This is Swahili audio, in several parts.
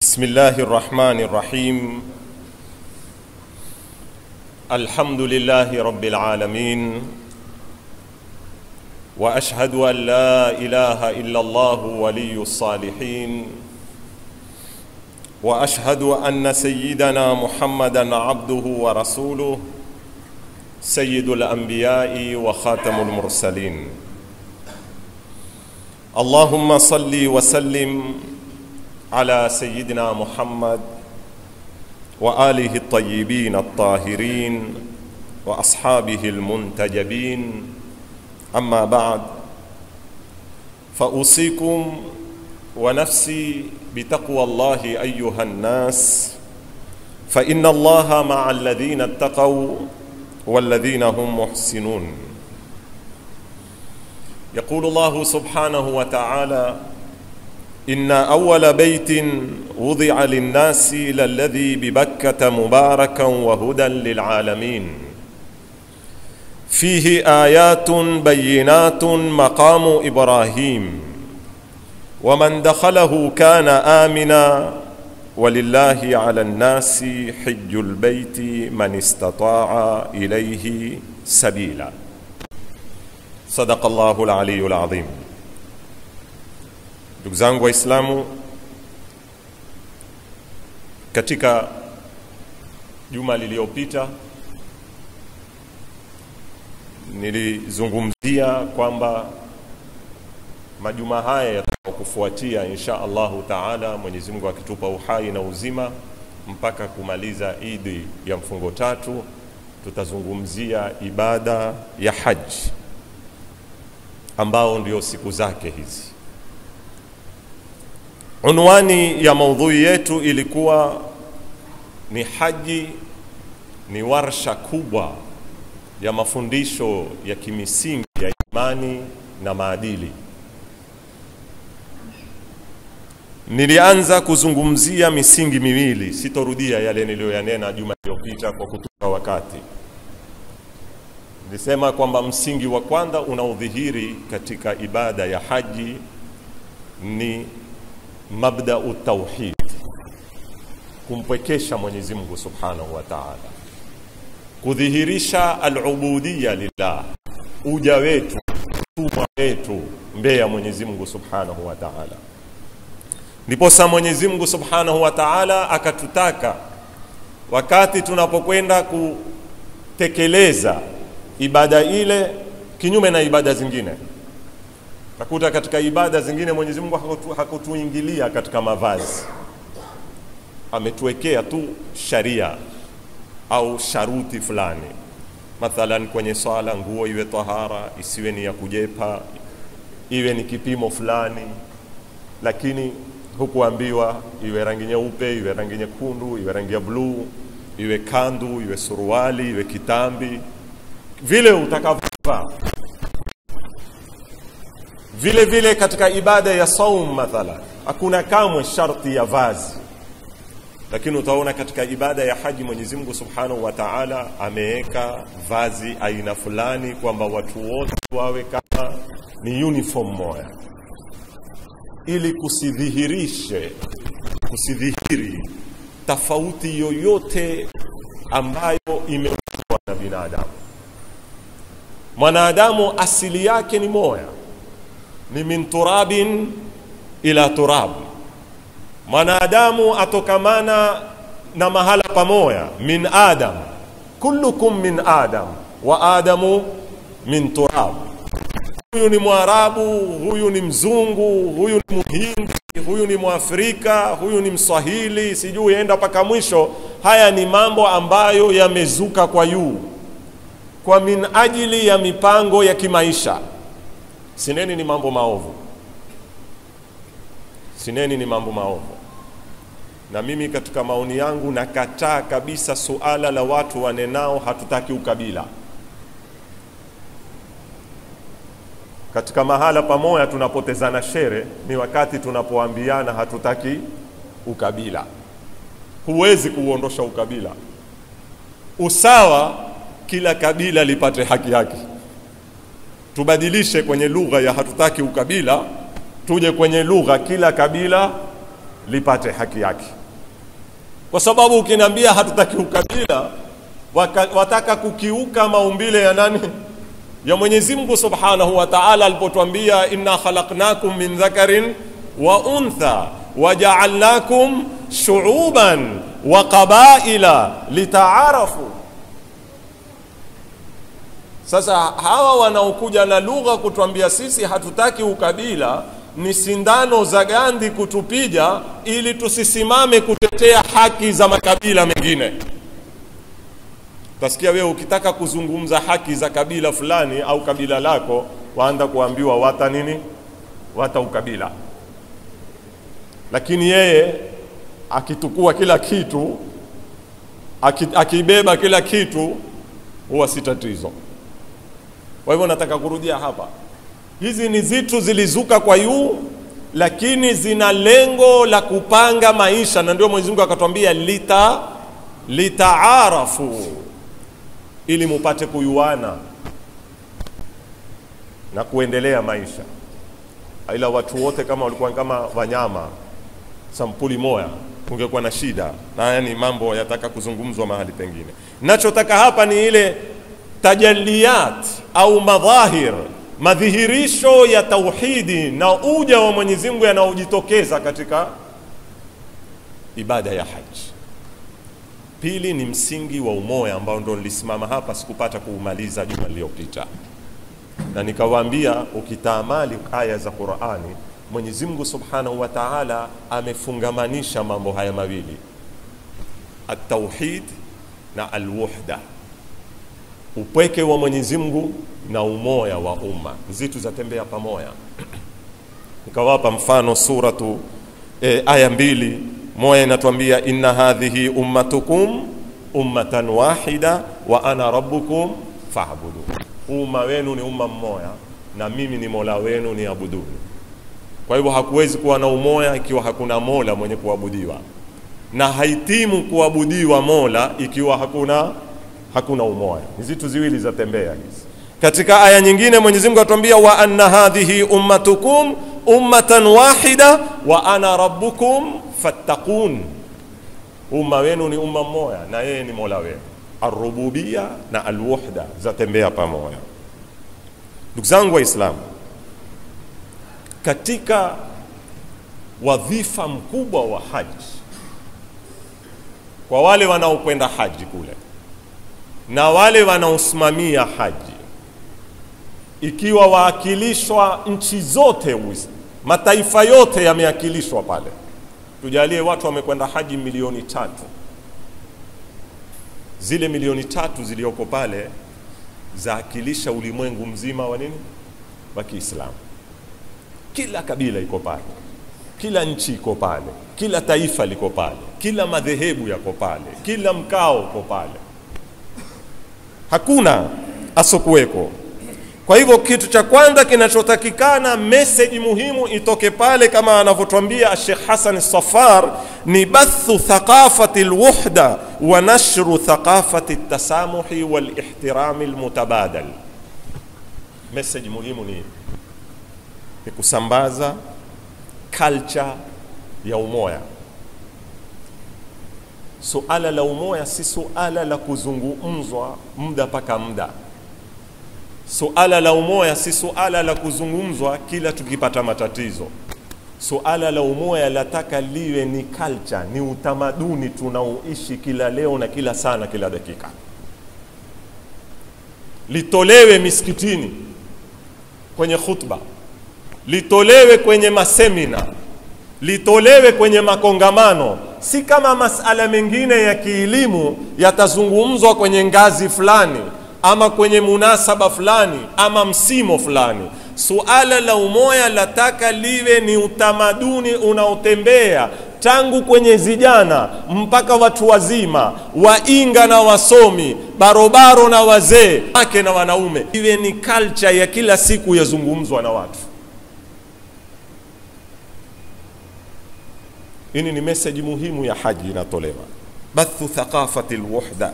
بسم الله الرحمن الرحيم الحمد لله رب العالمين واشهد ان لا اله الا الله ولي الصالحين واشهد ان سيدنا محمدا عبده ورسوله سيد الانبياء وخاتم المرسلين اللهم صل وسلم على سيدنا محمد واله الطيبين الطاهرين واصحابه المنتجبين اما بعد فاوصيكم ونفسي بتقوى الله ايها الناس فان الله مع الذين اتقوا والذين هم محسنون يقول الله سبحانه وتعالى ان اول بيت وضع للناس للذي ببكه مباركا وهدى للعالمين فيه ايات بينات مقام ابراهيم ومن دخله كان امنا ولله على الناس حج البيت من استطاع اليه سبيلا صدق الله العلي العظيم ndugu zangu waislamu katika juma lililopita nilizungumzia kwamba majuma haya yatakayokufuatia insha allahu taala mwenyezi mungu akitupa uhai na uzima mpaka kumaliza idi ya mfungo tatu tutazungumzia ibada ya haji ambao ndio siku zake hizi unwani ya maudhui yetu ilikuwa ni haji ni warsha kubwa ya mafundisho ya kimisingi ya imani na maadili nilianza kuzungumzia misingi miwili sitorudia yale niliyoyanena juma iliyopita kwa kutuka wakati nilisema kwamba msingi wa kwanza unaodhihiri katika ibada ya haji ni mabdau tauhid kumpwekesha mwenyezi mungu subhanahu wa taala kudhihirisha alubudiya lillah uja wetu tumwa wetu mbele ya mwenyezi mungu subhanahu wa taala ndiposa mwenyezi mungu subhanahu wa taala akatutaka wakati tunapokwenda kutekeleza ibada ile kinyume na ibada zingine takuta katika ibada zingine mwenyezi mungu hakutu, hakutuingilia katika mavazi ametuwekea tu sharia au sharuti fulani mathalan kwenye swala nguo iwe tahara isiwe ni ya kujepa iwe ni kipimo fulani lakini hukuambiwa iwe rangi nyeupe iwe rangi nyekundu iwe rangi ya bluu iwe kandu iwe suruali iwe kitambi vile utakavyovaa vile vile katika ibada ya saum mathala hakuna kamwe sharti ya vazi lakini utaona katika ibada ya haji mwenyezi mungu subhanahu wa taala ameweka vazi aina fulani kwamba watu wote wawe kama ni uniform moya ili kusidhihirishe kusidhihiri tofauti yoyote ambayo imeumbwa na binadamu mwanadamu asili yake ni moya ni min turabin ila turab mwanadamu atokamana na mahala pamoya min adam kullukum min adam wa adamu min turab huyu ni mwarabu huyu ni mzungu huyu ni muhindi huyu ni mwafrika huyu ni mswahili sijui enda mpaka mwisho haya ni mambo ambayo yamezuka kwa yuu kwa min ajili ya mipango ya kimaisha sineni ni mambo maovu sineni ni mambo maovu na mimi katika maoni yangu nakataa kabisa suala la watu wanenao hatutaki ukabila katika mahala pamoja tunapotezana shere ni wakati tunapoambiana hatutaki ukabila huwezi kuuondosha ukabila usawa kila kabila lipate haki yake tubadilishe kwenye lugha ya hatutaki ukabila tuje kwenye lugha kila kabila lipate haki yake, kwa sababu ukiniambia hatutaki ukabila, waka, wataka kukiuka maumbile ya nani? Ya Mwenyezi Mungu Subhanahu wa Ta'ala alipotwambia inna khalaqnakum min dhakarin wa untha waja'alnakum shu'uban wa qabaila litaarafu. Sasa hawa wanaokuja na lugha kutwambia sisi hatutaki ukabila ni sindano za Gandhi kutupiga ili tusisimame kutetea haki za makabila mengine. Utasikia wewe ukitaka kuzungumza haki za kabila fulani au kabila lako, waanza kuambiwa wata nini, wata ukabila. Lakini yeye akitukua kila kitu, akibeba kila kitu, huwa si tatizo. Kwa hivyo nataka kurudia hapa, hizi ni zitu zilizuka kwa yu, lakini zina lengo la kupanga maisha, na ndio Mwenyezi Mungu akatwambia lita litaarafu, ili mupate kuyuana na kuendelea maisha. Ila watu wote kama walikuwa kama wanyama sampuli moya, kungekuwa na shida, na yani mambo yataka kuzungumzwa mahali pengine. Nachotaka hapa ni ile tajaliyat au madhahir, madhihirisho ya tauhidi na uja wa Mwenyezi Mungu yanaojitokeza katika ibada ya haji. Pili ni msingi wa umoja ambao ndo nilisimama hapa, sikupata kuumaliza juma lililopita, na nikawaambia ukitaamali aya za Qur'ani, Mwenyezi Mungu Subhanahu wa Ta'ala amefungamanisha mambo haya mawili, at-tauhid na al-wuhda upweke wa Mwenyezi Mungu na umoya wa umma, zitu zatembea pamoja. Nikawapa mfano suratu e, aya mbili, moja inatuambia inna hadhihi ummatukum ummatan wahida wa ana rabbukum fa'budu, umma wenu ni umma mmoja na mimi ni mola wenu ni abuduni. Kwa hivyo hakuwezi kuwa na umoja ikiwa hakuna mola mwenye kuabudiwa, na haitimu kuabudiwa mola ikiwa hakuna hakuna umoja. Ni zitu ziwili zatembea hizi. Katika aya nyingine Mwenyezi Mungu atuambia wa anna hadhihi ummatukum ummatan wahida wa ana rabbukum fattaqun, umma wenu ni umma mmoja na yeye ni mola wenu. Arububia na alwuhda zatembea pamoja. Ndugu zangu Waislamu, katika wadhifa mkubwa wa haji kwa wale wanaokwenda haji kule na wale wanaosimamia haji, ikiwa waakilishwa nchi zote, mataifa yote yameakilishwa pale. Tujalie watu wamekwenda haji milioni tatu, zile milioni tatu zilioko pale zaakilisha ulimwengu mzima wa nini, wa Kiislamu. Kila kabila iko pale, kila nchi iko pale, kila taifa liko pale, kila madhehebu yako pale, kila mkao uko pale hakuna asokuweko. Kwa hivyo kitu cha kwanza kinachotakikana, meseji muhimu itoke pale, kama anavyotwambia Sheikh Hassan Safar, ni bathu thaqafati alwuhda wa nashru thaqafati tasamuhi wal ihtirami almutabadal. Meseji muhimu ni, ni kusambaza culture ya umoja. Suala la umoja si suala la kuzungumzwa muda mpaka muda. Suala la umoja si suala la kuzungumzwa kila tukipata matatizo. Suala la umoja lataka liwe ni culture, ni utamaduni tunaoishi kila leo na kila sana, kila dakika, litolewe misikitini kwenye khutba, litolewe kwenye masemina, litolewe kwenye makongamano si kama masala mengine ya kielimu yatazungumzwa kwenye ngazi fulani ama kwenye munasaba fulani ama msimo fulani. Suala la umoja lataka liwe ni utamaduni unaotembea tangu kwenye vijana mpaka watu wazima, wainga na wasomi, barobaro na wazee, wake na wanaume, iwe ni culture ya kila siku yazungumzwa na watu. Hii ni meseji muhimu ya haji inatolewa, bathu thaqafati alwuhda.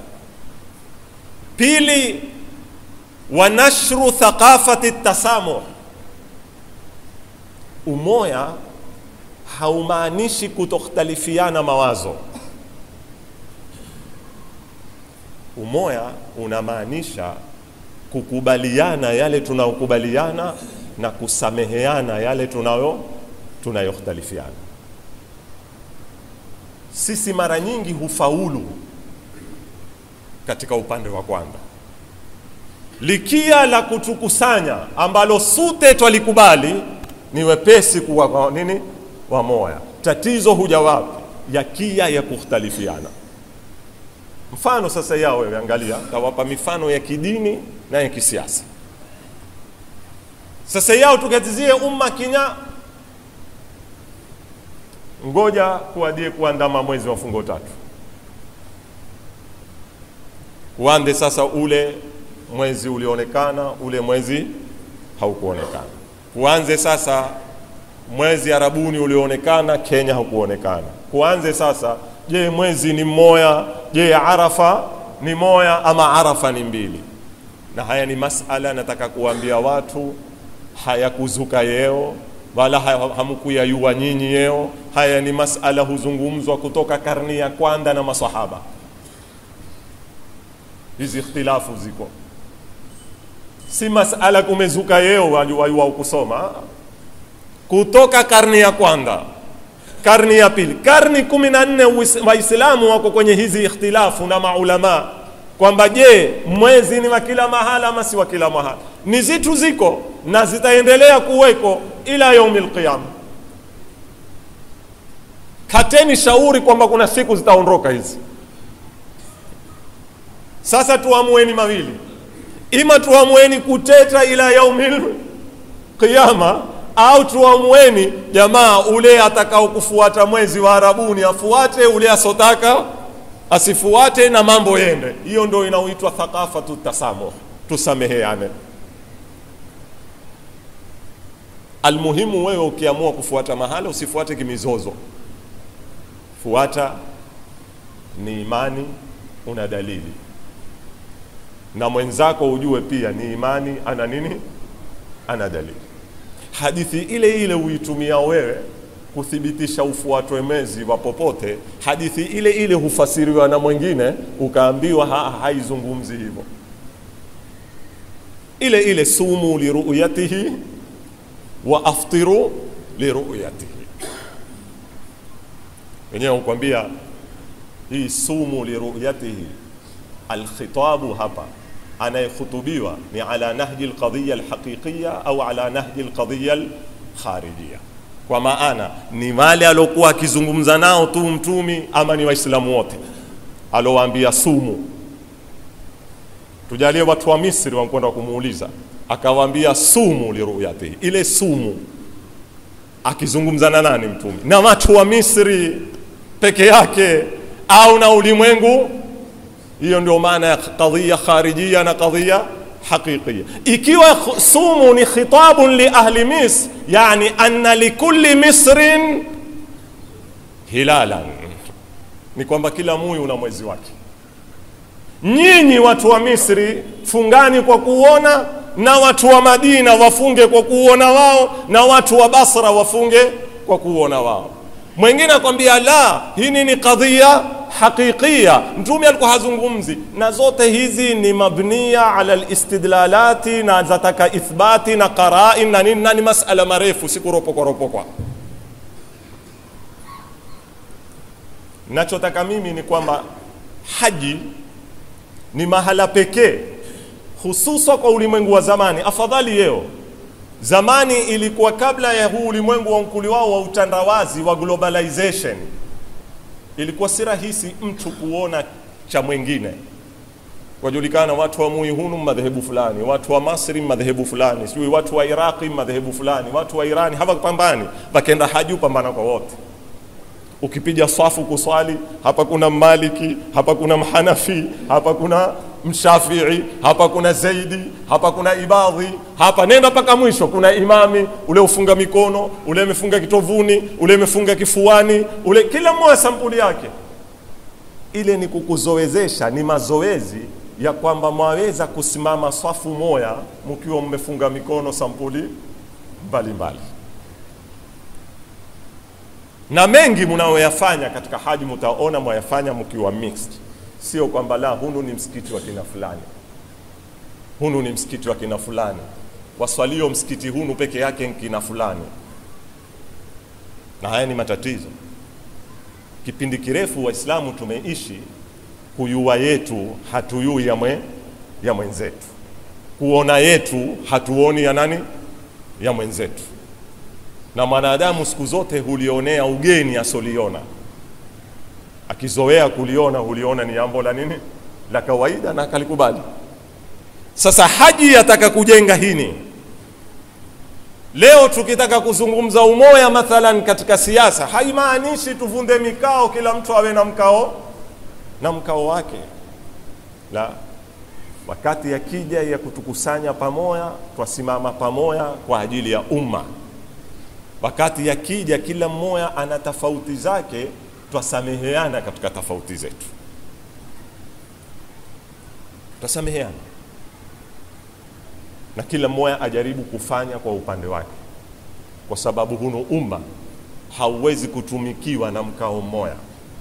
Pili, wa nashru thaqafati tasamuh. Umoya haumaanishi kutokhtalifiana mawazo. Umoja unamaanisha kukubaliana yale tunayokubaliana na kusameheana yale tunayo tunayokhtalifiana. Sisi mara nyingi hufaulu katika upande wa kwanza, likia la kutukusanya ambalo sute twalikubali ni wepesi kuwa wa nini wamoya. Tatizo huja wapi? ya kia ya kukhtalifiana. Mfano sasa yao wewe, angalia, tawapa mifano ya kidini na ya kisiasa. Sasa yao tukatizie umma kinya, ngoja kuadie kuandama mwezi wa fungo tatu, kuande sasa ule mwezi ulionekana, ule mwezi haukuonekana. Kuanze sasa mwezi Arabuni ulioonekana, Kenya haukuonekana. Kuanze sasa, je, mwezi ni mmoja? Je, Arafa ni moya ama Arafa ni mbili? Na haya ni masala nataka kuambia watu, hayakuzuka yeo wala hamkuyayua nyinyi yeo. Haya ni masala huzungumzwa kutoka karni ya kwanza na masahaba. Hizi ikhtilafu ziko, si masala kumezuka yeo wayua ukusoma kutoka karni ya kwanza, karni ya pili, karni kumi na nne Waislamu wako kwenye hizi ikhtilafu na maulama kwamba je, mwezi ni wa kila mahala ama si wa kila mahala? Ni zitu ziko na zitaendelea kuweko ila yaumil qiyama. Kateni shauri kwamba kuna siku zitaondoka hizi. Sasa tuamueni mawili, ima tuamueni kuteta ila yaumil qiyama au tuamueni jamaa, ule atakao kufuata mwezi wa Arabuni afuate, ule asotaka asifuate, na mambo yende. Hiyo ndio inaoitwa thaqafatu tasamuh, tusameheane. Almuhimu wewe ukiamua kufuata mahala usifuate kimizozo, fuata ni imani, una dalili, na mwenzako ujue pia ni imani, ana nini, ana dalili hadithi ile ile uitumia wewe kuthibitisha ufuatwe mwezi wa popote, hadithi ile ile hufasiriwa na mwingine ukaambiwa ha, haizungumzi hivyo. Ile ile sumu liruyatihi wa aftiru liruyatihi, wenyewe hukwambia hii sumu liruyatihi, alkhitabu hapa anayekhutubiwa ni ala nahji alqadhiya alhaqiqiya au ala nahji alqadhiya alkharijia, kwa maana ni wale aliokuwa akizungumza nao tu mtumi ama ni waislamu wote alowaambia sumu. Tujalie watu wa Misri wankwenda kumuuliza, akawaambia sumu liruyatihi, ile sumu akizungumza na nani mtumi? Na watu wa Misri peke yake au na ulimwengu hiyo ndio maana ya qadhiya kharijia na qadhiya haqiqiya. Ikiwa sumu ni khitabun li ahli Misr, yani anna likulli misrin hilalan, ni kwamba kila muyi una mwezi wake. Nyinyi watu wa Misri fungani kwa kuona, na watu wa Madina wafunge kwa kuona wao, na watu wa Basra wafunge kwa kuona wao. Mwingine akwambia la, hii ni qadhiya haqiqiya. Mtume alikuwa hazungumzi na zote hizi ni mabniya ala alistidlalati na zataka ithbati na qarain na nini, na ni masala marefu, si kuropokwa ropokwa. Nachotaka mimi ni kwamba haji ni mahala pekee hususa kwa ulimwengu wa zamani. Afadhali yeo zamani ilikuwa kabla ya huu ulimwengu wa mkuli wao wa utandawazi wa globalization ilikuwa si rahisi mtu kuona cha mwingine. Wajulikana watu wa Muihunu madhehebu fulani, watu wa Masri madhehebu fulani, sijui watu wa Iraqi madhehebu fulani, watu wa Irani hawapambani, wakenda haji upambana kwa wote. Ukipiga swafu kuswali, hapa kuna Maliki, hapa kuna Mhanafi, hapa kuna Mshafii, hapa kuna Zaidi, hapa kuna Ibadhi, hapa nenda mpaka mwisho kuna Imami, ule ufunga mikono, ule amefunga kitovuni, ule amefunga kifuani, ule kila mmoja sampuli yake. Ile ni kukuzoezesha, ni mazoezi ya kwamba mwaweza kusimama swafu moya mkiwa mmefunga mikono sampuli mbalimbali. na mengi mnayoyafanya katika haji mtaona mwayafanya mkiwa mixed, sio kwamba la hunu ni msikiti wa kina fulani, hunu ni msikiti wa kina fulani, waswalio msikiti hunu peke yake ni kina fulani, na haya ni matatizo. Kipindi kirefu Waislamu tumeishi kuyua yetu hatuyui ya, mwe, ya mwenzetu, kuona yetu hatuoni ya nani ya mwenzetu na mwanadamu siku zote hulionea ugeni asoliona, akizoea kuliona huliona ni jambo la nini la kawaida na akalikubali. Sasa haji yataka kujenga hini. Leo tukitaka kuzungumza umoja mathalan katika siasa, haimaanishi tuvunde mikao, kila mtu awe na mkao na mkao wake, la wakati yakija ya kutukusanya pamoja, twasimama pamoja kwa ajili ya umma wakati yakija kila mmoja ana tofauti zake, twasameheana katika tofauti zetu, twasameheana na kila mmoja ajaribu kufanya kwa upande wake, kwa sababu huno umma hauwezi kutumikiwa na mkao mmoja.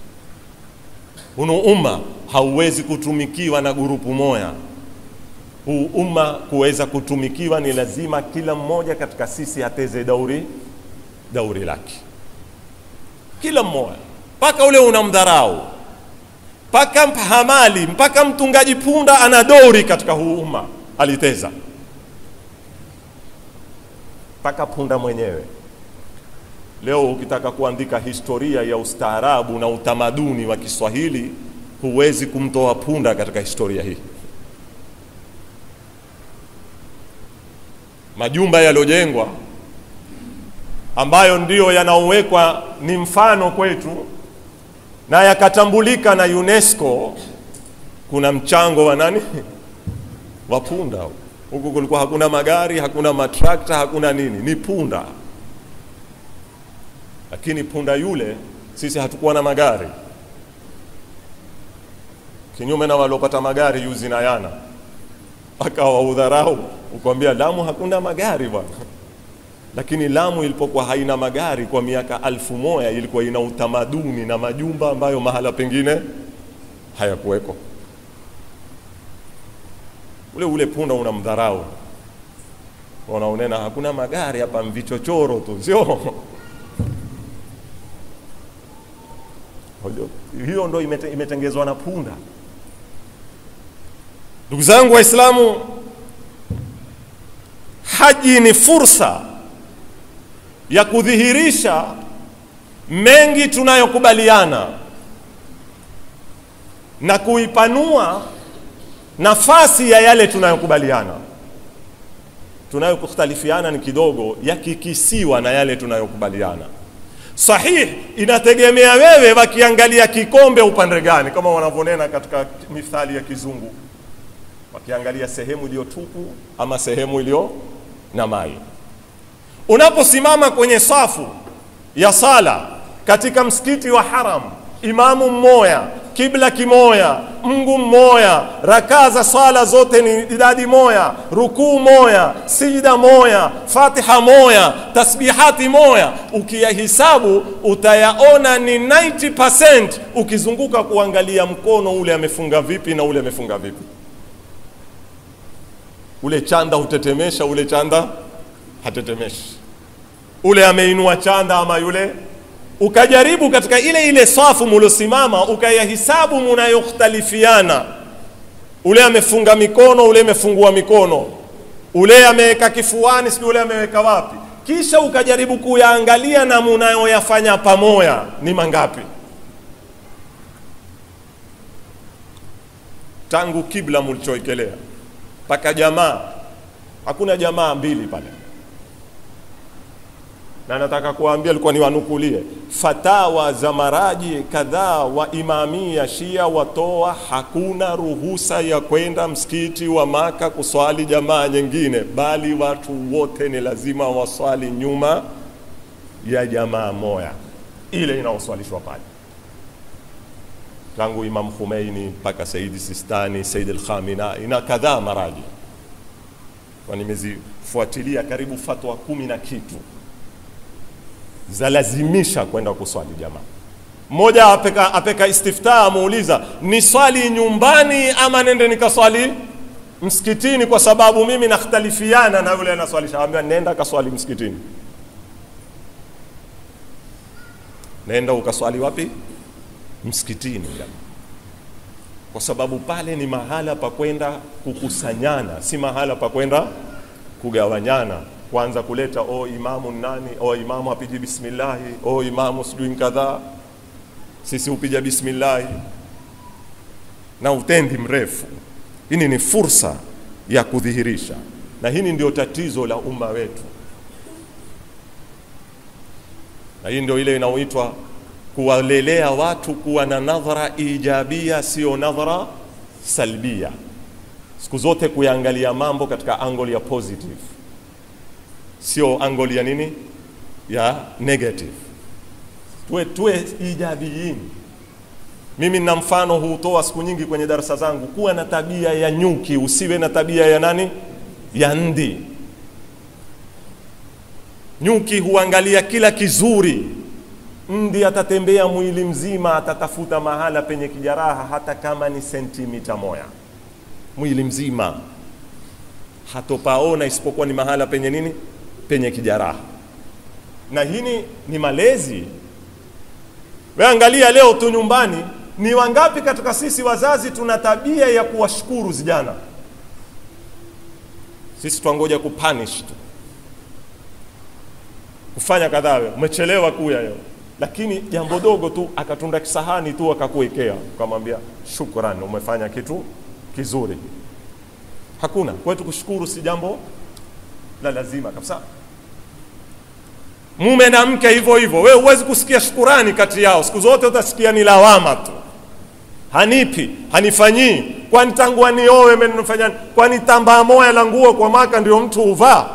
Huno umma hauwezi kutumikiwa na gurupu moja. Huu umma kuweza kutumikiwa ni lazima kila mmoja katika sisi ateze dauri dauri lake, kila mmoja, mpaka ule unamdharau, mpaka hamali, mpaka mtungaji punda ana dori katika huu umma aliteza, mpaka punda mwenyewe. Leo ukitaka kuandika historia ya ustaarabu na utamaduni wa Kiswahili, huwezi kumtoa punda katika historia hii. Majumba yaliyojengwa ambayo ndiyo yanaowekwa ni mfano kwetu na yakatambulika na UNESCO, kuna mchango wa nani? Wa punda. Huku kulikuwa hakuna magari, hakuna matrakta, hakuna nini, ni punda. Lakini punda yule, sisi hatukuwa na magari, kinyume na waliopata magari yuzi na yana, akawa udharau, ukwambia Lamu hakuna magari bwana lakini Lamu ilipokuwa haina magari kwa miaka alfu moja ilikuwa ina utamaduni na majumba ambayo mahala pengine hayakuweko. Ule ule punda unamdharau, unaonena hakuna magari hapa, mvichochoro tu, sio hiyo ndo imete, imetengezwa na punda. Ndugu zangu Waislamu, haji ni fursa ya kudhihirisha mengi tunayokubaliana na kuipanua nafasi ya yale tunayokubaliana. Tunayokhtalifiana ni kidogo, yakikisiwa na yale tunayokubaliana. Sahihi, inategemea wewe wakiangalia kikombe upande gani, kama wanavyonena katika mithali ya Kizungu, wakiangalia sehemu iliyo tupu ama sehemu iliyo na mai. Unaposimama kwenye safu ya sala katika msikiti wa Haram, imamu mmoja, kibla kimoya, Mungu mmoja, rakaa za swala zote ni idadi moya, rukuu moya, sijida moya, fatiha moya, tasbihati moya. Ukiyahisabu utayaona ni 90% ukizunguka kuangalia mkono ule amefunga vipi na ule amefunga vipi. Ule chanda hutetemesha, ule chanda hatetemeshi, ule ameinua chanda ama yule ukajaribu katika ile ile safu mulosimama ukayahisabu munayokhtalifiana, ule amefunga mikono, ule amefungua mikono, ule ameweka kifuani, sijui ule ameweka wapi, kisha ukajaribu kuyaangalia na munayoyafanya pamoja ni mangapi? Tangu kibla mulichoekelea mpaka jamaa, hakuna jamaa mbili pale na nataka kuwaambia, alikuwa ni wanukulie fatawa za maraji kadhaa wa imamia Shia watoa, hakuna ruhusa ya kwenda msikiti wa Maka kuswali jamaa nyingine, bali watu wote ni lazima waswali nyuma ya jamaa moya ile inaoswalishwa pale, tangu Imam Khomeini mpaka Saidi Sistani, Said al-Khamenei na kadhaa maraji, kwa nimezifuatilia karibu fatwa kumi na kitu zalazimisha kwenda kuswali jamaa. Mmoja apeka, apeka istiftaa amuuliza ni swali nyumbani ama nende nikaswali msikitini, kwa sababu mimi nakhtalifiana na yule anaswalisha. Ambia nenda kaswali msikitini. Nenda ukaswali wapi? Msikitini jamaa kwa sababu pale ni mahala pa kwenda kukusanyana, si mahala pa kwenda kugawanyana, kwanza kuleta o imamu nani, o imamu apiji bismillahi, o imamu sijui kadhaa, sisi upija bismillahi na utendi mrefu. Hili ni fursa ya kudhihirisha, na hili ndio tatizo la umma wetu, na hii ndio ile inaoitwa kuwalelea watu kuwa na nadhara ijabia, sio nadhara salbia. Siku zote kuyaangalia mambo katika angle ya positive, sio angle ya nini, ya negative. Tuwe, tuwe ijabiyin. Mimi nina mfano huutoa siku nyingi kwenye darasa zangu, kuwa na tabia ya nyuki, usiwe na tabia ya nani, ya ndi. Nyuki huangalia kila kizuri Ndi atatembea mwili mzima, atatafuta mahala penye kijaraha, hata kama ni sentimita moya, mwili mzima hatopaona isipokuwa ni mahala penye nini, penye kijaraha. Na hini ni malezi. We angalia leo tu nyumbani, ni wangapi katika sisi wazazi tuna tabia ya kuwashukuru vijana? Sisi twangoja kupunish tu, kufanya kadhaa. Umechelewa kuya leo lakini jambo dogo tu akatunda kisahani tu akakuwekea, ukamwambia shukrani, umefanya kitu kizuri. Hakuna kwetu kushukuru, si jambo la lazima kabisa. Mume na mke hivyo hivyo, wewe huwezi kusikia shukurani kati yao, siku zote utasikia ni lawama tu, hanipi, hanifanyii. Kwani tangu anioe menifanya? Kwani tambaa moya la nguo kwa maka ndio mtu huvaa?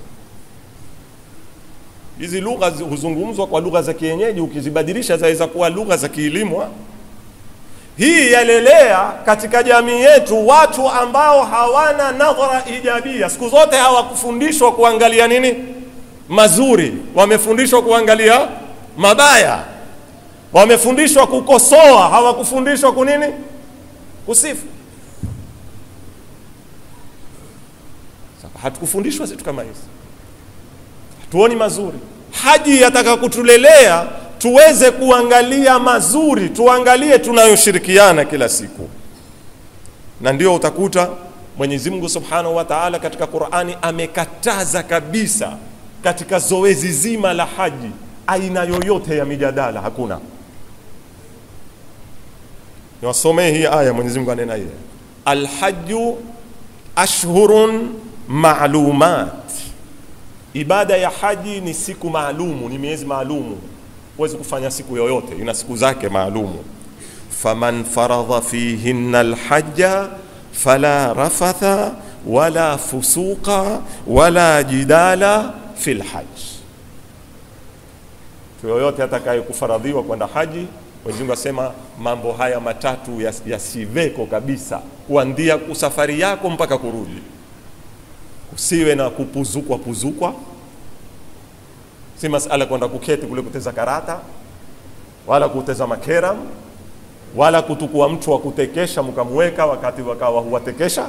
Hizi lugha huzungumzwa kwa lugha za kienyeji, ukizibadilisha zaweza kuwa lugha za kiilimwa. Hii yalelea katika jamii yetu watu ambao hawana nadhara ijabia. Siku zote hawakufundishwa kuangalia nini mazuri, wamefundishwa kuangalia mabaya, wamefundishwa kukosoa, hawakufundishwa kunini kusifu. Hatukufundishwa vitu kama hizi tuoni mazuri. Haji yataka kutulelea tuweze kuangalia mazuri, tuangalie tunayoshirikiana kila siku, na ndio utakuta Mwenyezi Mungu Subhanahu wa Ta'ala katika Qur'ani amekataza kabisa katika zoezi zima la haji aina yoyote ya mijadala, hakuna. Niwasomee hii aya, Mwenyezi Mungu anena hiye, alhaju ashhurun ma'lumat Ibada ya haji ni siku maalumu, ni miezi maalumu. Huwezi kufanya siku yoyote, ina siku zake maalumu. faman faradha fihinna alhajja fala rafatha wala fusuqa wala jidala fi lhaj, mtu yoyote atakaye kufaradhiwa kwenda haji, Mwenyezi Mungu asema mambo haya matatu yasiveko kabisa, kuanzia kusafari yako mpaka kurudi usiwe na kupuzukwa puzukwa, si masala kwenda kuketi kule kuteza karata wala kuteza makeram wala kutukua mtu wa kutekesha mkamweka wakati wakawa huwatekesha.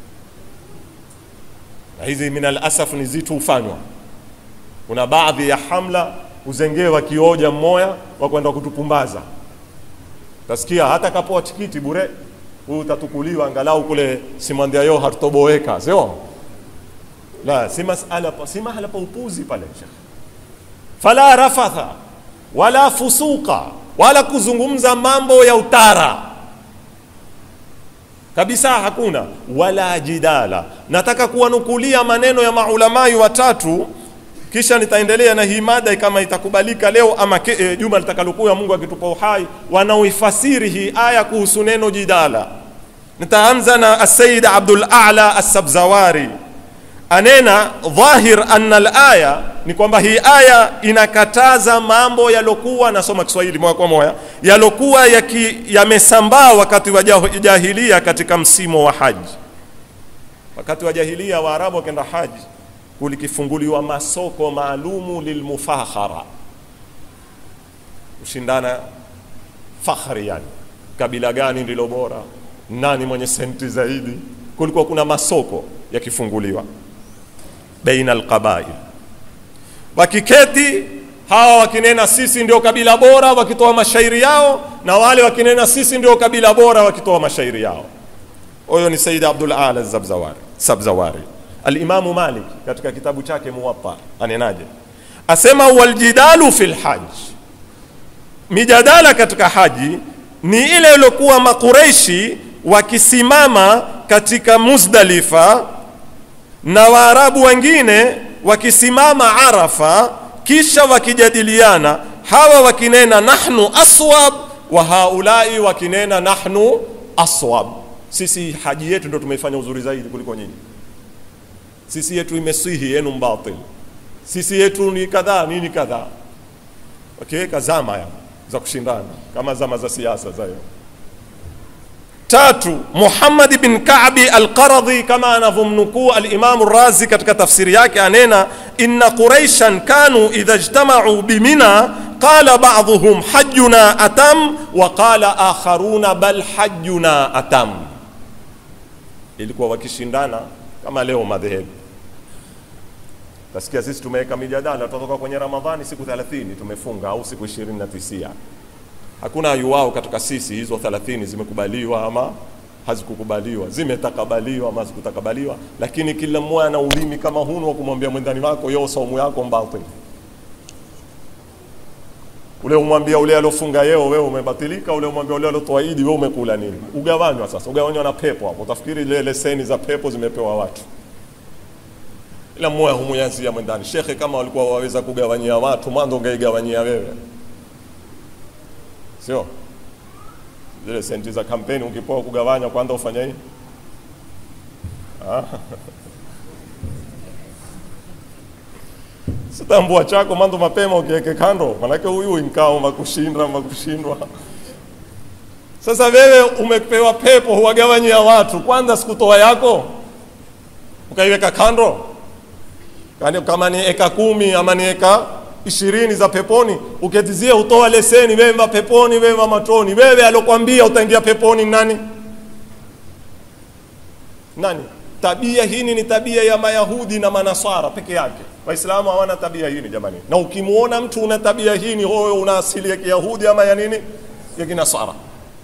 Na hizi minal asaf ni zitu hufanywa. Kuna baadhi ya hamla uzengewa kioja mmoya wa kwenda kutupumbaza, tasikia hata kapoa tikiti bure, huyu utatukuliwa angalau kule simwandia yo hatutoboeka sio la si masala si mahala pa upuzi pale shekh. Fala rafatha wala fusuqa wala kuzungumza mambo ya utara kabisa, hakuna wala jidala. Nataka kuwanukulia maneno ya maulamai watatu, kisha nitaendelea na hii mada kama itakubalika leo ama ke, e, juma litakalokuya Mungu akitupa uhai, wanaoifasiri hii aya kuhusu neno jidala. Nitaanza na Asayid Abdul A'la As-Sabzawari anena dhahir anna alaya ni kwamba hii aya inakataza mambo yalokuwa, nasoma Kiswahili moja kwa moja, yalokuwa yamesambaa wakati wa jahilia katika msimu wa haji. Wakati wa jahilia Waarabu wakenda haji, kulikifunguliwa masoko maalumu lilmufakhara, kushindana fakhri, yani kabila gani ndilo bora, nani mwenye senti zaidi. Kulikuwa kuna masoko yakifunguliwa baina alqabail, wakiketi hawa wakinena sisi ndio kabila bora wakitoa mashairi yao, na wale wakinena sisi ndio kabila bora wakitoa mashairi yao. Huyo ni Said Abdul Ala Zabzawari, Sabzawari. Alimamu Malik katika kitabu chake Muwatta anenaje? Asema waljidalu fil hajj, mijadala katika haji ni ile iliyokuwa Makureishi wakisimama katika Muzdalifa na Waarabu wengine wakisimama Arafa, kisha wakijadiliana, hawa wakinena nahnu aswab wa haulai wakinena nahnu aswab. Sisi haji yetu ndio tumeifanya uzuri zaidi kuliko nyinyi, sisi yetu imesihi, yenu mbatil, sisi yetu ni kadhaa, nini kadhaa, wakiweka zama ya za kushindana kama zama za siasa za hiyo. Tatu, Muhammad bin Ka'bi al-Qaradhi kama anavyomnukuu al-Imam Razi katika tafsiri yake anena, inna quraishan kanu idha ijtama'u bimina qala ba'dhuhum hajjuna atam wa qala akharuna bal hajjuna atam. Ilikuwa wakishindana kama leo madhehebu. Tasikia sisi tumeweka mijadala, tutatoka kwenye Ramadhani siku 30 tumefunga au siku 29 hakuna ayuwao katika sisi hizo 30 zimekubaliwa ama hazikukubaliwa, zimetakabaliwa ama hazikutakabaliwa, lakini kila mmoja ana ulimi kama hunu wa kumwambia mwendani wako yo saumu yako mbatil. Ule umwambia ule alofunga yeo, wewe umebatilika. Ule umwambia ule alotoa idi, wewe umekula nini? Ugawanywa sasa, ugawanywa na pepo hapo. Utafikiri ile leseni za pepo zimepewa watu, ila mmoja humuyazia mwendani. Shekhe, kama walikuwa waweza kugawanyia watu, mwanzo ungeigawanyia wewe sio zile senti za kampeni ukipoa kugawanya kwanza ufanya hii sitambua chako mando mapema ukiweke kando, manake huyu inkao makushindwa makushindwa. Sasa wewe umepewa pepo, huwagawanyia watu, kwanza sikutoa yako ukaiweka kando, kama ni eka kumi ama ni eka ishirini za peponi uketizie hutoa leseni wema peponi wema matoni. Wewe alokwambia utaingia peponi nani? Nani? Tabia hii ni tabia ya Mayahudi na Manasara peke yake. Waislamu hawana tabia hii jamani, na ukimwona mtu una tabia hii ni hoyo, una asili ya Kiyahudi ama ya nini ya Kinasara.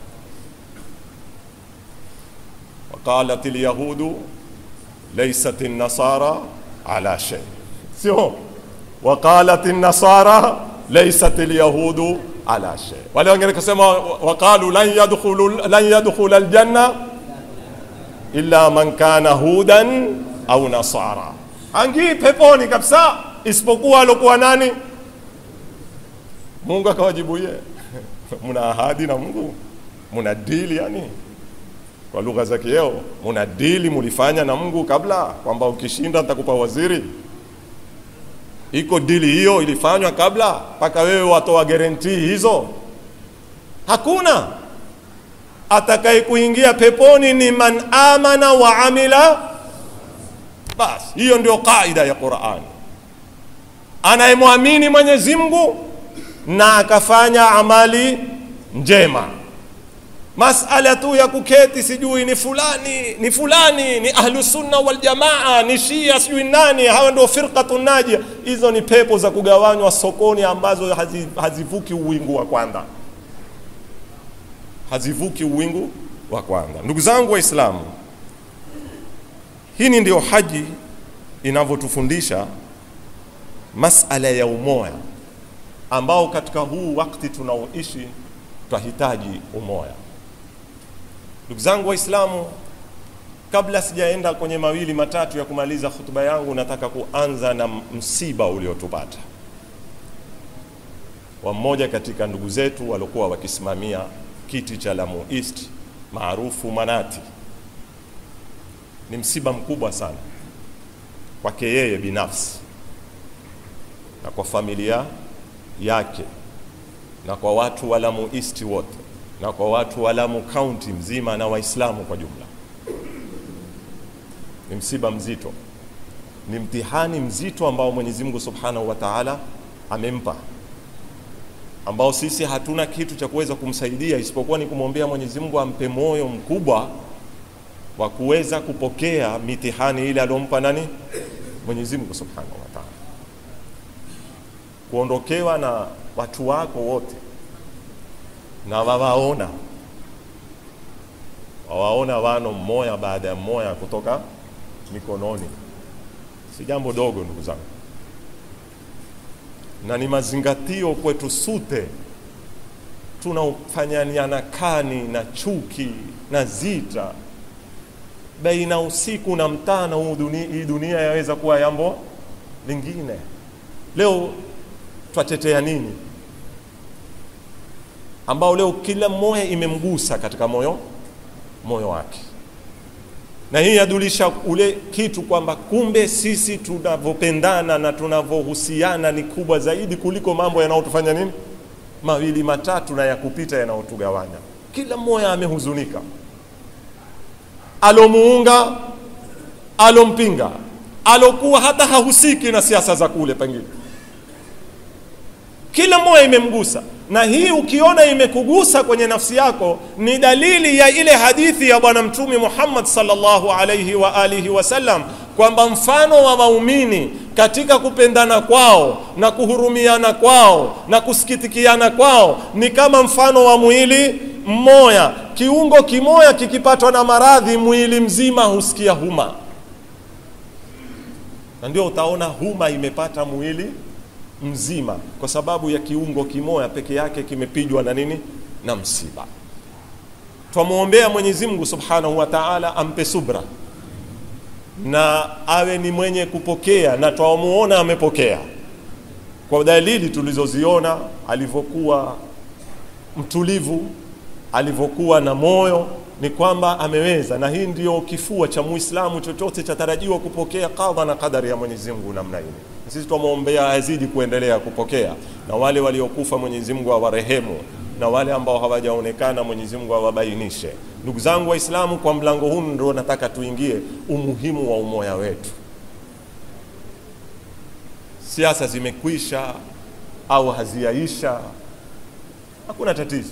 Waqalat alyahudu laysat an-nasara ala shay, sio waqalat an-nasara laysat al-yahudu ala shay. Wale wengine kusema waqalu lan yadkhulu lan yadkhula al-janna illa man kana hudan au nasara, angii peponi kabisa isipokuwa alokuwa nani? Mungu akawajibu ye muna ahadi na Mungu, muna dili yani kwa lugha za kieo, muna dili mulifanya na Mungu kabla kwamba ukishinda nitakupa waziri iko dili hiyo ilifanywa kabla mpaka wewe watoa guarantee hizo? Hakuna. Atakaye kuingia peponi ni man amana wa amila, basi hiyo ndio kaida ya Qur'an. Anayemwamini Mwenyezi Mungu na akafanya amali njema. Masala tu ya kuketi sijui ni fulani ni fulani ni ahlu sunna wal jamaa ni shia sijui nani, hawa ndio firqatu najia. Hizo ni pepo za kugawanywa sokoni ambazo hazi, hazivuki uwingu wa kwanza, hazivuki uwingu wa kwanza. Ndugu zangu Waislamu, hii ndio haji inavyotufundisha masala ya umoja ambao katika huu wakati tunaoishi twahitaji umoja. Ndugu zangu Waislamu, kabla sijaenda kwenye mawili matatu ya kumaliza hutuba yangu, nataka kuanza na msiba uliotupata wa mmoja katika ndugu zetu waliokuwa wakisimamia kiti cha Lamu East maarufu Manati. Ni msiba mkubwa sana kwake yeye binafsi na kwa familia yake na kwa watu wa Lamu East wote na kwa watu wa Lamu County mzima na Waislamu kwa jumla. Ni msiba mzito, ni mtihani mzito ambao Mwenyezi Mungu Subhanahu wa Ta'ala amempa, ambao sisi hatuna kitu cha kuweza kumsaidia isipokuwa ni kumwombea Mwenyezi Mungu ampe moyo mkubwa wa kuweza kupokea mitihani ile aliyompa nani Mwenyezi Mungu Subhanahu wa Ta'ala. Kuondokewa na watu wako wote na wawaona wawaona wano mmoja baada ya mmoja kutoka mikononi, si jambo dogo ndugu zangu, na ni mazingatio kwetu sute tunaofanyaniana kani na chuki na zita baina usiku na mtana. Huu dunia, hii dunia yaweza kuwa jambo lingine. Leo twatetea nini ambao leo kila mmoja imemgusa katika moyo moyo wake, na hii yadulisha ule kitu kwamba kumbe sisi tunavyopendana na tunavyohusiana ni kubwa zaidi kuliko mambo yanayotufanya nini mawili matatu na ya kupita yanayotugawanya. Kila mmoja amehuzunika, alomuunga, alompinga, alokuwa hata hahusiki na siasa za kule, pengine kila mmoja imemgusa na hii ukiona imekugusa kwenye nafsi yako ni dalili ya ile hadithi ya Bwana Mtume Muhammad sallallahu alayhi wa alihi wasallam kwamba mfano wa waumini katika kupendana kwao na kuhurumiana kwao na kusikitikiana kwao ni kama mfano wa mwili mmoja. Kiungo kimoja kikipatwa na maradhi, mwili mzima husikia huma, na ndio utaona huma imepata mwili mzima kwa sababu ya kiungo kimoja peke yake kimepigwa na nini na msiba. Twamwombea Mwenyezi Mungu Subhanahu wa Ta'ala ampe subra na awe ni mwenye kupokea, na twamuona amepokea kwa dalili tulizoziona, alivyokuwa mtulivu, alivyokuwa na moyo, ni kwamba ameweza, na hii ndio kifua cha Muislamu, chochote chatarajiwa kupokea kadha na kadari ya Mwenyezi Mungu namna hii. Sisi twamwombea azidi kuendelea kupokea, na wale waliokufa Mwenyezi Mungu awarehemu, na wale ambao hawajaonekana Mwenyezi Mungu awabainishe. Ndugu zangu Waislamu, kwa mlango huu ndio nataka tuingie umuhimu wa umoja wetu. Siasa zimekwisha au haziyaisha, hakuna tatizo.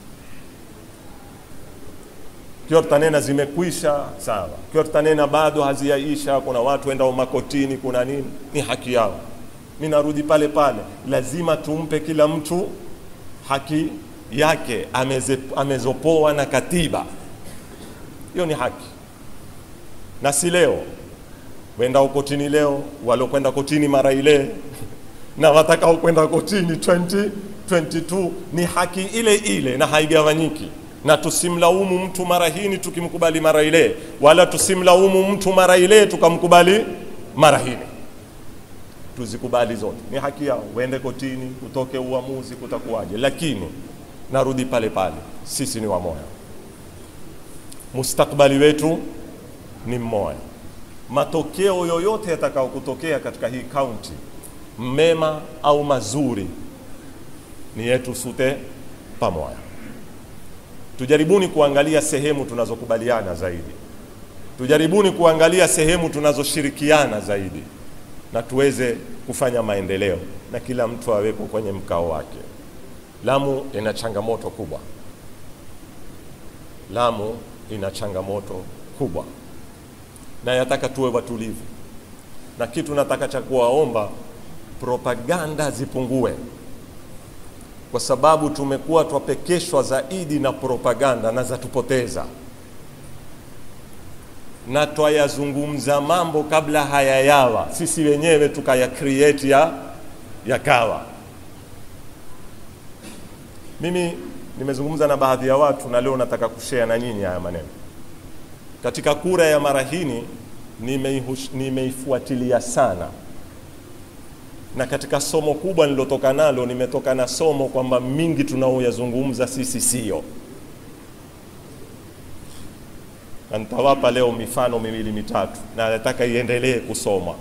Kiwa tutanena zimekwisha, sawa. Kiwa tutanena bado haziyaisha, kuna watu enda makotini, kuna nini, ni haki yao. Mi narudi pale pale, lazima tumpe kila mtu haki yake ameze, amezopoa na katiba. Hiyo ni haki, na si leo wenda kotini leo, waliokwenda kotini mara ile na watakao kwenda kotini 2022 ni haki ile ile na haigawanyiki na tusimlaumu mtu mara hini tukimkubali mara ile, wala tusimlaumu mtu mara ile tukamkubali mara hini. Tuzikubali zote, ni haki yao, uende kotini, utoke uamuzi, kutakuwaje. Lakini narudi pale pale, sisi ni wamoja, mustakbali wetu ni mmoja. Matokeo yoyote yatakao kutokea katika hii kaunti, mema au mazuri, ni yetu sote pamoja. Tujaribuni kuangalia sehemu tunazokubaliana zaidi, tujaribuni kuangalia sehemu tunazoshirikiana zaidi, na tuweze kufanya maendeleo na kila mtu awepo kwenye mkao wake. Lamu ina changamoto kubwa, Lamu ina changamoto kubwa, na yataka tuwe watulivu, na kitu nataka cha kuwaomba, propaganda zipungue kwa sababu tumekuwa twapekeshwa zaidi na propaganda na zatupoteza, na twayazungumza mambo kabla hayayawa, sisi wenyewe tukaya create ya yakawa. Mimi nimezungumza na baadhi ya watu na leo nataka kushare na nyinyi haya maneno. Katika kura ya mara hii nimeifuatilia sana na katika somo kubwa nilotoka nalo, nimetoka na somo kwamba mingi tunaoyazungumza sisi sio, na nitawapa leo mifano miwili mitatu, na nataka iendelee kusoma.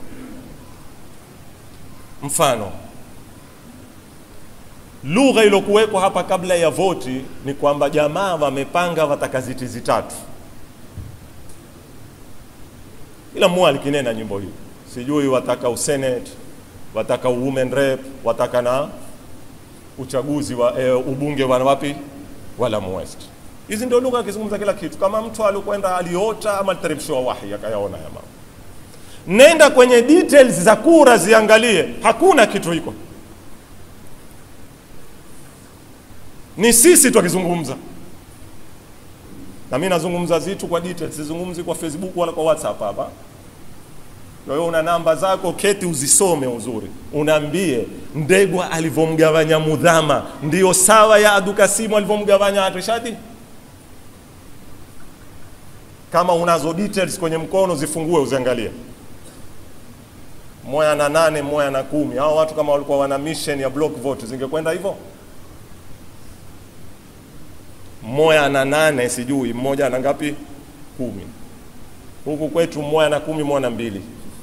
Mfano, lugha iliyokuwekwa hapa kabla ya voti ni kwamba jamaa wamepanga wataka ziti zitatu, ila mmoja alikinena nyimbo hii, sijui wataka usenate wataka women rep, wataka na uchaguzi wa e, ubunge wa wapi wa Lamu West. Hizi ndio lugha akizungumza kila kitu, kama mtu alikwenda aliota ama aliteremshiwa wahi akayaona ya mambo. Nenda kwenye details za kura ziangalie, hakuna kitu hiko. Ni sisi tukizungumza, na mimi nazungumza zitu kwa details, sizungumzi kwa Facebook wala kwa WhatsApp hapa. Kwa hiyo una namba zako, keti uzisome uzuri, unaambie Ndegwa alivyomgawanya Mudhama ndio sawa ya Adukasimu alivyomgawanya Rishadi. Kama unazo details kwenye mkono, zifungue uziangalie. Moya na nane, moya na kumi. Hao watu kama walikuwa wana mission ya block vote, zingekwenda hivyo? Moya na nane, sijui mmoja na ngapi? Kumi. Huku kwetu moya na kumi, moya na mbili.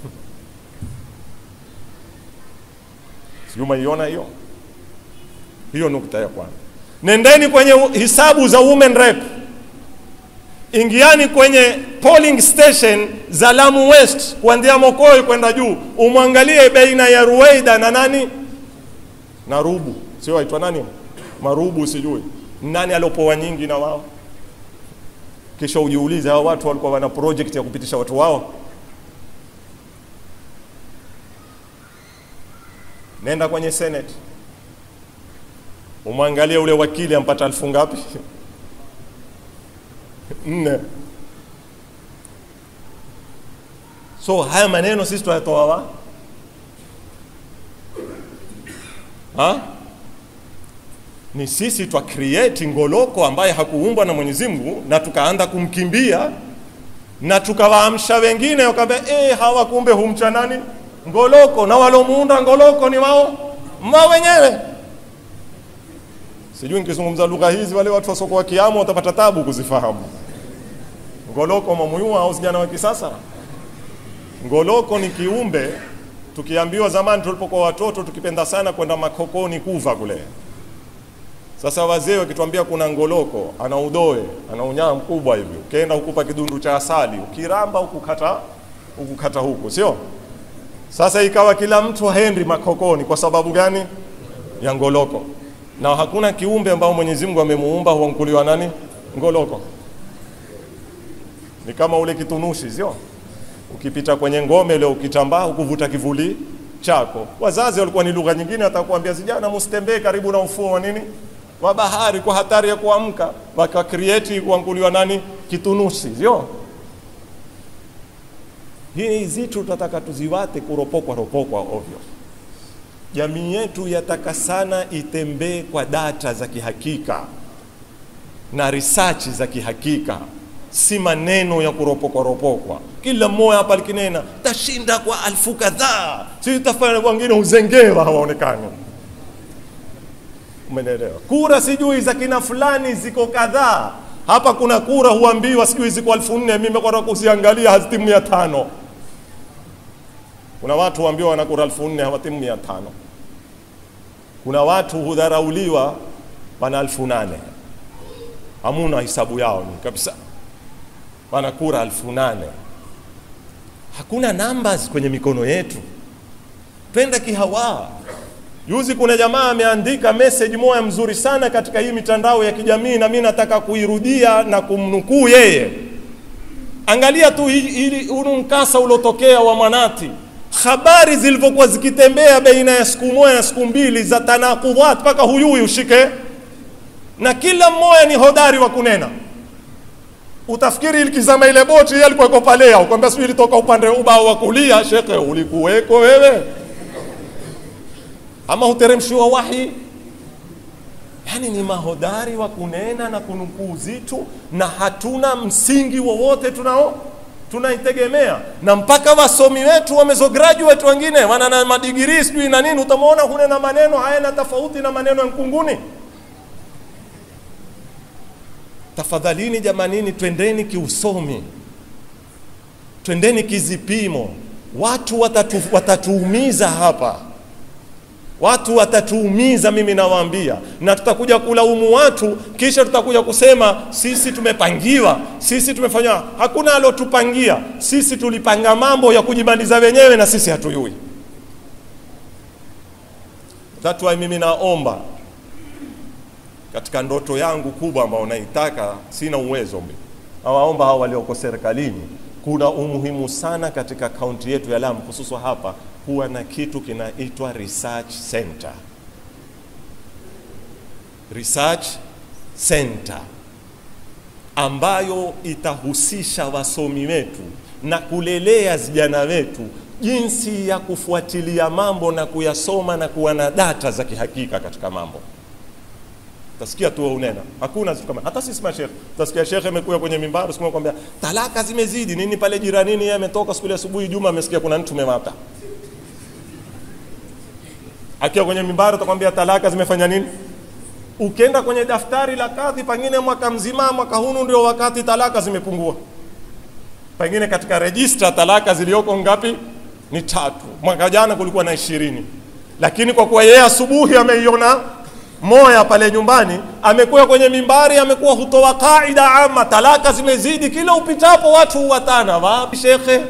Sijui umeiona hiyo hiyo. Nukta ya kwanza. Nendeni kwenye hisabu za women rep, ingiani kwenye polling station za Lamu West kuanzia Mokoi kwenda juu, umwangalie baina ya Ruweida na nani na Rubu, sio aitwa nani Marubu, sijui nani aliopoa nyingi na wao. Kisha ujiulize hao watu walikuwa wana project ya kupitisha watu wao Nenda kwenye Senate umwangalie ule wakili ampata elfu ngapi? Nne. So haya maneno sisi tuyatoa wa ha? Ni sisi twa create ngoloko ambaye hakuumbwa na Mwenyezi Mungu, na tukaanza kumkimbia na tukawaamsha wengine wakaambia, eh, hawa kumbe humcha nani ngoloko na walomuunda ngoloko ni wao mwa wenyewe. Sijui nikizungumza lugha hizi wale watu wasoko wa kiamu watapata tabu kuzifahamu. Ngoloko mamuyua au vijana wa kisasa. Ngoloko ni kiumbe, tukiambiwa zamani tulipokuwa watoto tukipenda sana kwenda makokoni kuva kule. Sasa wazee wakituambia kuna ngoloko, ana udoe, ana unyaa mkubwa hivi, ukienda hukupa kidundu cha asali, ukiramba ukukata ukukata huku, sio? Sasa ikawa kila mtu haendi makokoni kwa sababu gani? Ya ngoloko. Na hakuna kiumbe ambao Mwenyezi Mungu amemuumba huankuliwa nani? Ngoloko. Ni kama ule kitunushi, sio? Ukipita kwenye ngome leo ukitambaa ukuvuta kivuli chako. Wazazi walikuwa ni lugha nyingine, watakuambia vijana, msitembee karibu na ufuo wa nini wa bahari kwa hatari ya kuamka, waka create kuanguliwa nani? Kitunushi, sio? Hii zitu tutataka tuziwate kuropokwa ropokwa ovyo. Jamii yetu yataka sana itembee kwa data za kihakika na research za kihakika, si maneno ya kuropokwa ropokwa. Kila mmoja hapa alikinena tashinda kwa alfu kadhaa, si tafanya wengine uzengewa hawaonekani. Umeelewa? Kura sijui za kina fulani ziko kadhaa hapa. Kuna kura huambiwa sijui ziko elfu nne mimi nimekwenda kuziangalia hazitimu mia tano. Kuna watu huambiwa wana kura elfu nne hawatimu mia tano. Kuna watu hudharauliwa wana elfu nane hamuna hisabu yao ni kabisa, wana kura elfu nane. Hakuna numbers kwenye mikono yetu, twenda kihawa. Juzi kuna jamaa ameandika message moja mzuri sana katika hii mitandao ya kijamii, na mimi nataka kuirudia na kumnukuu yeye. Angalia tu ili huu mkasa uliotokea wa Mwanati, habari zilivyokuwa zikitembea baina ya siku moja na siku mbili za tanakudhat, mpaka huyui ushike, na kila mmoja ni hodari wa kunena. Utafikiri ilikizama ile boti yeye alikuwa yuko pale, au kwamba sijui ilitoka upande ubao wa kulia. Shekhe, ulikuweko wewe ama huteremshiwa wahi? Yani ni mahodari wa kunena na kunukuu zitu, na hatuna msingi wowote tunao tunaitegemea, na mpaka wasomi wetu wamezo graduate wengine wana na madigiri sijui na nini, utamwona hunena maneno hayana tofauti na maneno ya mkunguni. Tafadhalini jamanini, twendeni kiusomi, twendeni kizipimo. Watu watatu, watatuumiza hapa watu watatuumiza, mimi nawaambia, na tutakuja kulaumu watu, kisha tutakuja kusema sisi tumepangiwa, sisi tumefanywa. Hakuna alotupangia sisi, tulipanga mambo ya kujimaliza wenyewe na sisi hatuyui. That's why mimi naomba katika ndoto yangu kubwa ambayo naitaka, sina uwezo mimi, nawaomba hao walioko serikalini, kuna umuhimu sana katika kaunti yetu ya Lamu, hususan hapa, kuwa na kitu kinaitwa research center. Research center ambayo itahusisha wasomi wetu na kulelea vijana wetu jinsi ya kufuatilia mambo na kuyasoma na kuwa na data za kihakika katika mambo. Tasikia tu unena, hakuna kitu kama hata sisi mashekhe, tasikia shekhe amekuja kwenye mimbari siku kwambia talaka zimezidi nini pale jiranini, yeye ametoka siku ile asubuhi Juma, amesikia kuna mtu umemata. Akiwa kwenye mimbari utakwambia talaka zimefanya nini? Ukienda kwenye daftari la kadhi, pengine mwaka mzima, mwaka hunu ndio wakati talaka zimepungua. Pengine katika rejista talaka zilioko ngapi? Ni tatu. Mwaka jana kulikuwa na ishirini, lakini kwa kuwa yeye asubuhi ameiona moya pale nyumbani, amekuwa kwenye mimbari, amekuwa hutoa kaida ama, talaka zimezidi, kila upitapo watu huwatana. Wapi shekhe?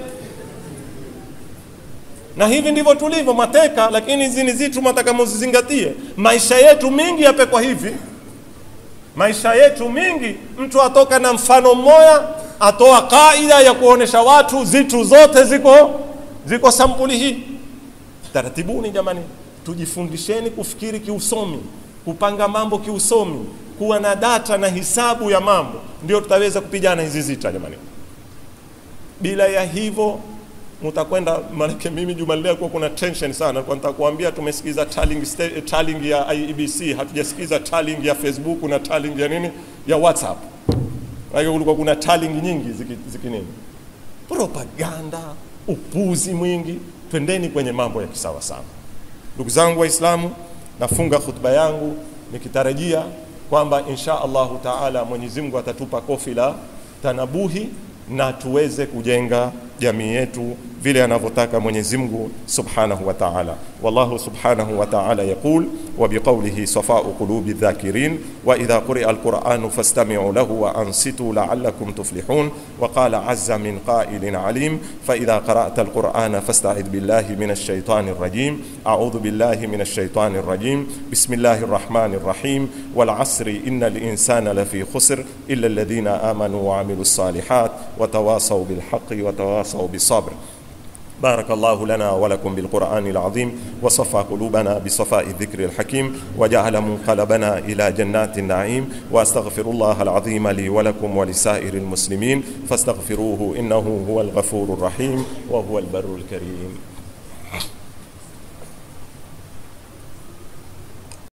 na hivi ndivyo tulivyo mateka, lakini hizi ni zitu mataka muzizingatie. Maisha yetu mingi yapekwa hivi, maisha yetu mingi, mtu atoka na mfano mmoja, atoa kaida ya kuonesha watu zitu zote ziko ziko sampuli hii. Taratibuni jamani, tujifundisheni kufikiri kiusomi, kupanga mambo kiusomi, kuwa na data na hisabu ya mambo, ndio tutaweza kupigana hizi zita jamani. Bila ya hivyo mtakwenda maanake, mimi juma leo kwa kuna tension sana, kwa nitakwambia tumesikiza tallying, sta- tallying ya IEBC, hatujasikiza tallying ya Facebook na tallying ya nini ya WhatsApp. Maana kulikuwa kuna tallying nyingi ziki, ziki nini, propaganda, upuzi mwingi. Twendeni kwenye mambo ya kisawa sawa. Ndugu zangu Waislamu, nafunga khutba yangu nikitarajia kwamba insha Allahu taala Mwenyezi Mungu atatupa kofi la tanabuhi na tuweze kujenga jamii yetu vile anavyotaka Mwenyezi Mungu Subhanahu wa Ta'ala. Wallahu Subhanahu wa Ta'ala yaqul wa biqawlihi safa'u qulubi dhakirin wa idha quri'a al-Qur'anu fastami'u lahu wa ansitu la'allakum tuflihun wa qala 'azza min qa'ilin 'alim fa idha qara'ta al-Qur'ana fasta'id billahi minash shaitanir rajim a'udhu billahi minash shaitanir rajim bismillahir rahmanir rahim wal 'asri innal insana lafi khusr illa alladhina amanu wa 'amilus salihat wa tawasaw bil haqqi wa tawasaw bis sabr بارك الله لنا ولكم بالقرآن العظيم وصفى قلوبنا بصفاء الذكر الحكيم وجعل منقلبنا إلى جنات النعيم وأستغفر الله العظيم لي ولكم ولسائر المسلمين فاستغفروه إنه هو الغفور الرحيم وهو البر الكريم